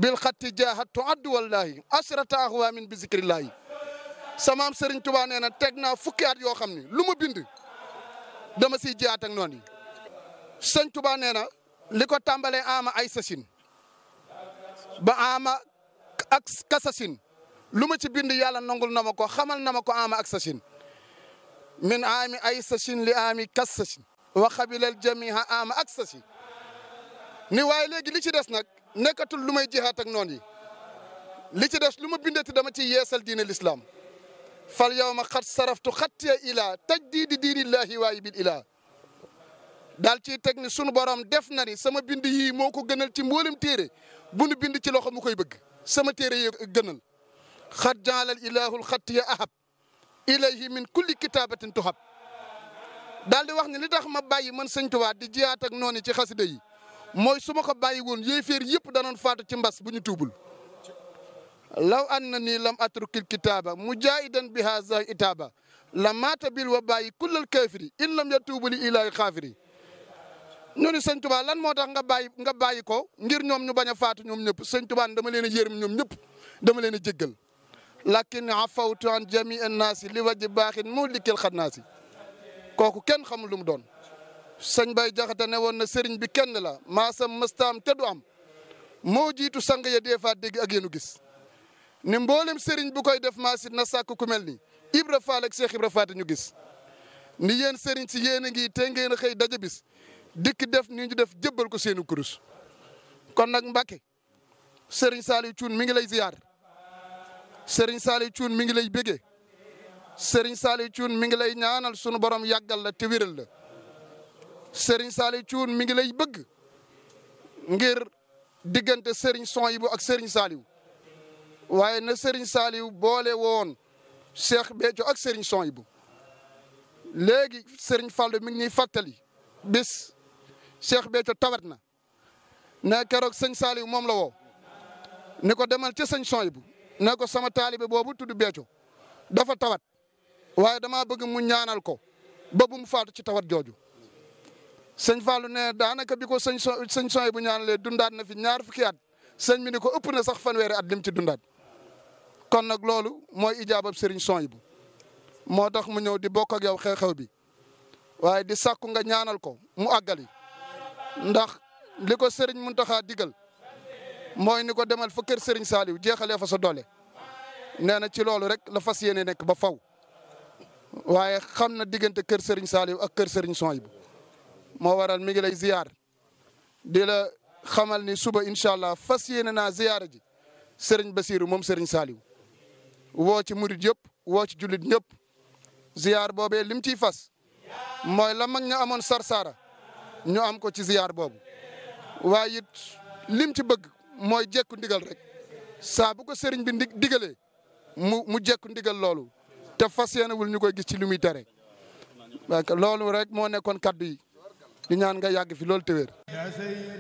bil xatti jaahattu addu wallahi asrata ahwaamin bi zikrillahi samaam Serigne Touba nee na teg naa fukki at yoo xam ni lu ma bind dama siy jiyaat ak noonu yi sëñ Touba nee na li ko tàmbalee ama ay sasin ba ama ak kasasin lu ma ci bind yàlla nangul na ma ko xamal na ma ko ama ak sasin min aami ay sasin li aami kas sasin wa xabilal jamiha ama ak sasin ni waaye léegi li ci des nag nekkatul lu may jihaat ak noonu yi li ci des lu ma bindati dama ci yeesal diine l'islam fal yawma xat saraftu xattiya ilaa tajdiidi diinillahi waayi bil ilaa daal ciy teg ni sunu borom def na ni sama bind yii moo ko gënal ci mboolem téere bu nu bind ci loxo mu koy bëgg sama téere yi gënal xat jaalal ilahul xattiya ahab ilayhi min kulli kitaabatin tuhab daal di wax ni li tax ma bàyyi man sëñ Tuubaa di jiyaat ak noonu ci xasida yi mooy su ma ko bàyyi woon yéeféer yëpp danoon faatu ci mbas bu ñu tuubul law anna nii lam atrukil kitaaba mujaahidan bi haza itaaba la maata bil wa bàyyi kullal kaafiri in lam yatuubu li ilaahi xaafiri ñu ni sëñ Tuubaa lan moo tax nga bàyyi nga bàyyi ko ngir ñoom ñu bañ a faatu ñoom ñëpp sëñ Tuubaa dama leen a yërëm ñoom ñëpp dama leen a jéggal lakin afawtu an jamii annaasi li wajji baaxin muhlikil xannaasi kooku kenn xamul lu mu doon sëñ Bay Jaxate ne woon na sëriñ bi kenn la maasam mëstaam te du am moo jiitu sang ya dee faa dégg ak yéenu gis ni mboolem sëriñ bu koy def maasit na sàkk ku mel ni Ibra Faal ak Cheikh Ibra Faati ñu gis ni yéen sëriñ si yéen a ngi te ngeen a xëy daja bis dikk def ni ñu def jëbbal ko seenu kurus kon nag Mbàkke sëriñ Saliou Thioune mi ngi lay ziyaar sëriñ Saliou Thioune mi ngi lay bégee sëriñ Saliou Thioune mi ngi lay ñaanal sunu borom yàggal la te wéral la sëriñ Saliou Thioune mi ngi lay bëgg ngir diggante sëriñ Sonhibou ak sëriñ Saliou waaye na sëriñ Saliou boole woon Cheikh Béthio ak sëriñ Sonhibou léegi sëriñ Fallou mi ngi ñuy fàttali bis Cheikh Béthio tawat na ne keroog sëñ Saliou moom la woo ni ko demal ca sëñ Sonhibou ne ko sama taalibe boobu tudd Béthio dafa tawat waaye damaa bëgg mu ñaanal ko ba bu mu faatu ci tawat jooju sëñ Fallou ne daanaka bi ko sëñ so sëñ Sonhibou ñaanalee dundaat na fi ñaar fukki at sëñ bi ni ko ëpp na sax fanweeri at lim ci dundaat kon nag loolu mooy ijaabab sëriñ Sonhibou moo tax mu ñëw di bokk ak yow xew-xew bi waaye di sàkku nga ñaanal ko mu àggali ndax li ko sëriñ Muntaxa digal mooy ni ko demal fa kër sëriñ Saliou jeexalee fa sa doole nee na ci loolu rek la fas yéene nekk ba faw waaye xam na diggante kër sëriñ Saliou ak kër sëriñ Sonhibou moo waral mi ngi lay ziyaar di la xamal ni suba incha allah fas yéene naa ziyaara ji sëriñ Basiru moom sëriñ Saliou woo ci murit yëpp woo ci jullit ñëpp ziyaar boobee lim ciy fas mooy la mag ña amoon sarsaara ñu am ko ci ziyaar boobu waaye it lim ci bëgg mooy jekku ndigal rek saa bu ko sëriñ bi ndi digalee mu mu jekku ndigal loolu te fas yéenewul ñu koy gis ci li muy tere loolu rek moo nekkoon kaddu yi di ñaan nga yàgg fi loolu te wér